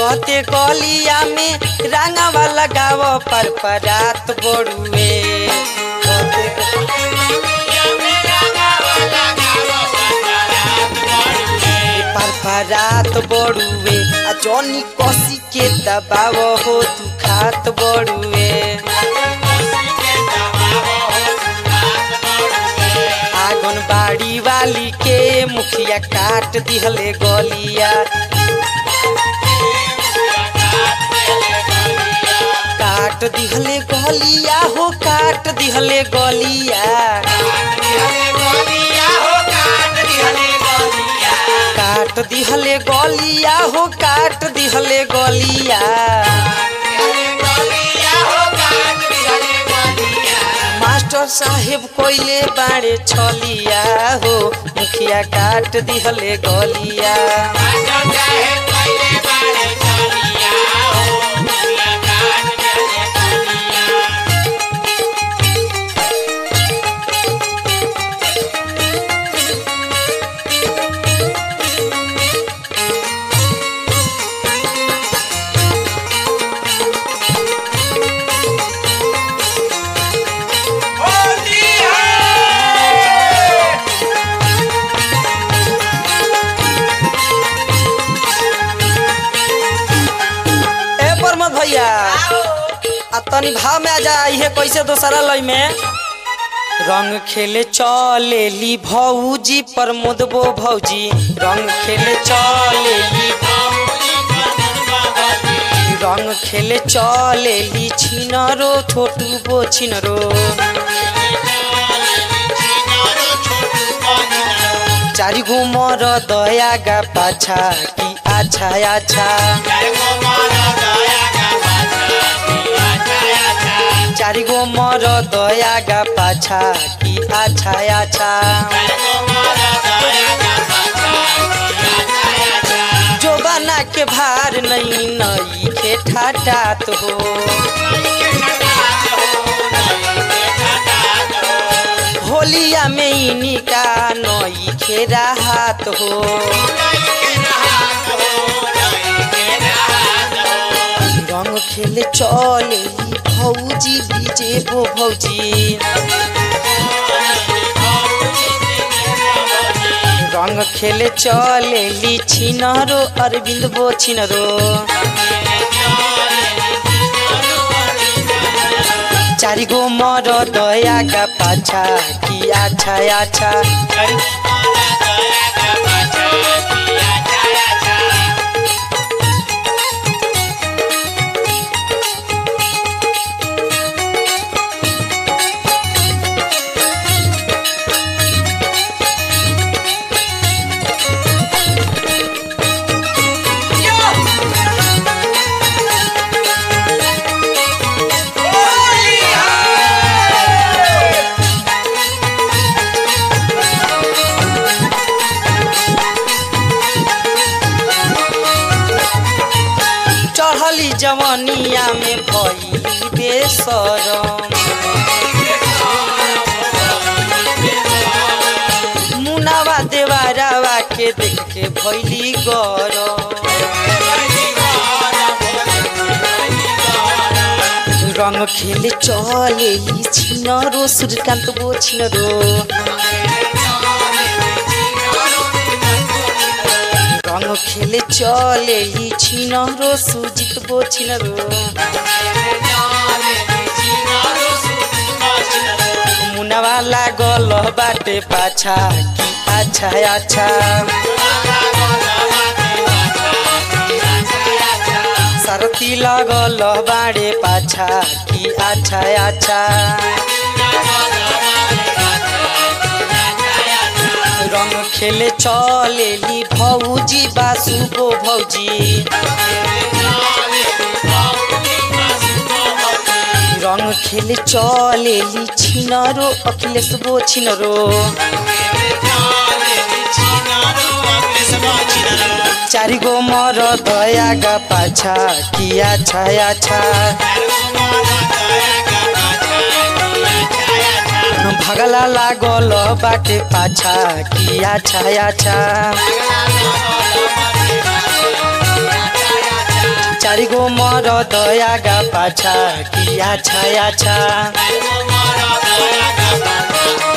कहते गलिया में रंगवा लगाव पर परात बड़ुए कहते पर परात बड़ुए आ जौनी कसी के दबाव हो तू खात बड़ुए आंगनबाड़ी वाली के मुखिया काट दिहले गलिया काट दिहले गलिया हो काट दिहले गलिया काट दिहले गलिया हो काट दिहले गलिया मास्टर साहेब कोइले बाड़े छलिया हो मुखिया काट दिहले गलिया ए प्रमोद भैया आ तनी भाव में आ जा इहे कैसे दोसरा लय में रंग खेले चलेली भौजी प्रमोद बो भौजी रंग खेले चलेली रंग खेले चलेली छिनरो छोटू बो छिनरो चारि घुमर दया गा पाछा की आछा आछा चारि गो मर दया गा पाछा की आछा आछा जो बना के भार नहीं नई के ठाटात हो होलिया में इनी का नई खेरा हाथ हो रंग खेले चले भौजी बीजे बो भौजी रंग खेले चले ली छिनरो अरविंद बो छिनरो चारि गो मर दया का पाछा की आछा आछा चढ़ली जवनिया में भइली बेसरम मुनावा देवारावा के देख के भइली गरम रंग खेले चलेली छिनरो सूर्यकान्त बो छिनरो रंग खेले चलेली छिनरो सुजित बो छिनरो मुनावा लागल बाटे पाछा की अच्छा अच्छा सरती लागल बाड़े पाछा की अच्छा अच्छा रंग खेले चलेली भौजी बासु बो भौजी रंग खेले चलेली छिनरो अखिलेश बो छिनरो चारि गो मर दया गा पाछा किया छाया छा भगला लागल बाटे पाछा किया छाया छा चार गो मर दया गा पाछा किया छाया छा